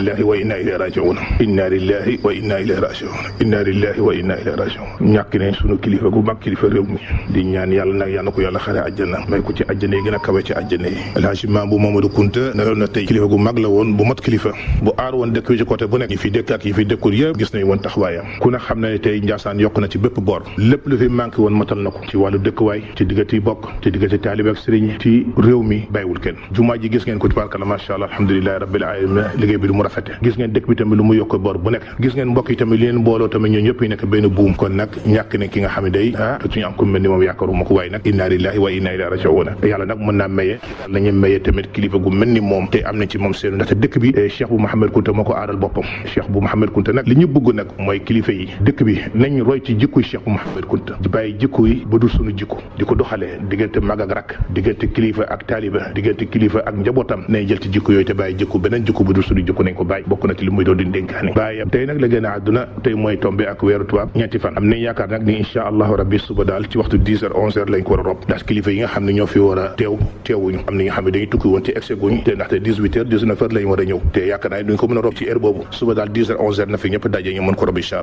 lillahi wa inna ilayhi rajiun inna lillahi wa inna ilayhi rajiun inna lillahi wa inna ilayhi rajiun ñàkk ne sunu kilifa gu mag kilifa réew mi di ñaan yàlla nag yàlla ko yàlla xare àjjana may ko ci àjjana yi gën a kawe ci àjjana yi alhaji Mambu Mamadou Kunta neloon na tey kilifa gu mag la woon bu mat kilifa bu aar woon dëkk bi ci côté bu nekk yi fi dëkk ak yi fi dëkkul yëpp gis nañ woon taxawaayam ku ne xam na ne tey Njaasaan yokk na ci bépp boor lépp lu fi manqué woon matal na ko ci wàllu dëkkwaay ci diggante yi bokk ci diggante taalibe ak sëriñ ci réew mi bàyyiwul kenn jumaa ji gis ngeen ko tubaarkalla macha allah alhamdulilahi rabbil alamin liggéey bi lu mu rafete gis ngeen dëkk bi tamit lu mu yokk boor bu nekk gis ngeen mbokk yi tamit li leen booloo tamit ñoo ñëpp yi nekk benn buum kon nag ñàkk ne ki nga xam ne day ah suñu am ko mel ni moom yaakaaruma ko waaye nag inna lillahi wa inna ilayhi raji'un yàlla nag mën naa maye nañu maye tamit kilifa gu mel ni moom te am na ci moom seen ndaxte dëkk bi cheikh bu Mouhamed Kunta moo ko aaral boppam cheikh bu Mouhamed Kunta nag li ñu bëgg nag mooy kilifa yi dëkk bi nañ roy ci jikkuy cheikh bu Mouhamed Kunta di bàyyi jikko yi ba du suñu jikko di ko doxalee diggante mag ak rak diggante kilifa ak taaliba diggante kilifa ak njabootam nay jël ci jikko yooyu te bàyyi jikko beneen jikko bu dul suñu jikko nañ ko bàyyi bokk na ci li muy doon di dénkaani bàyyam tey nag la gën a àdduna tey mooy tombé ak weeru tubaab ñetti fan am nañ yaakaar nag ni incha allahu rabbi suba daal ci waxtu 10 heures 11 heures lañ ko war a rob ndax kilifa yi nga xam ne ñoo fi war a teew teewuñu am na nga xam ne dañuy tukki woon ci excès guñ te ndaxte 18 heures 19 heures lañ war a ñëw te yaakaar naa duñ ko mën a rob ci heure boobu suba daal 10 heures 11 heures na fi ñëpp daje ñu mën ko rob incha allah